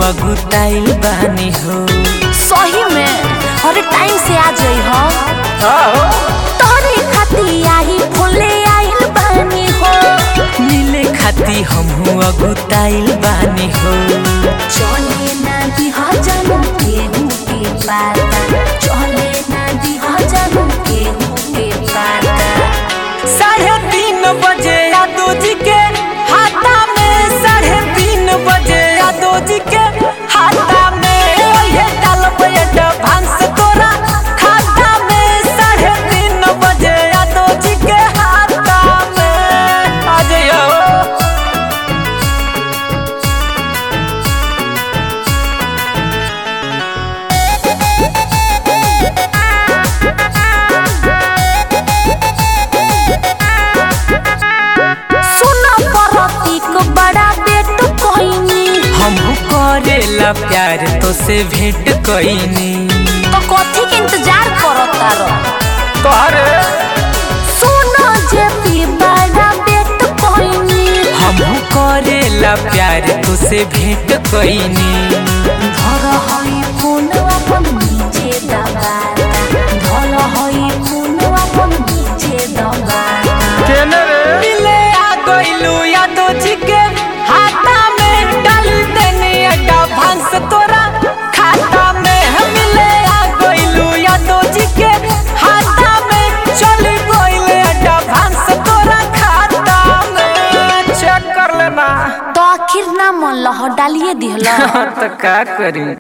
अगुताइल बानी हो सही में हर टाइम से आ जाई हो तोहरे खाती आई फूले आइल बानी हो मिले खाती हमहू अगुताइल बानी हो चले ना दी हजारों केहू के पाता चले ना दी हजारों केहू के पाता साढ़े तीन बजे यादव जी के हाथा में साढ़े तीन बजे यादव जी के हाथा में ये डालब एडवांस तोरा खाता में साढ़े तीन बजे यादव जी के हाथा में आ जाइयो सुना परतीक बड़ा बेट कोइनी हमहू करेला प्यार तो से भेंट कईनी तो कथी के इंतजार करता रह तोहरे सुना जे पी बड़ा बेट कोइनी हमहू करेला प्यार तो से भेंट कईनी धर हई फोन अपन नीचे दबाता धर हई फोन अपन नीचे दबाता मिले आ गइलू यादव जी के हाथा में डाल देनी एडवांस तोरा खाता में हम मिले आ गइलू यादव जी के हाथा में चली गइल एडवांस तोरा खाता में चेक कर लेना तो आखिर ना मन लह डालिए दिहला तो का करी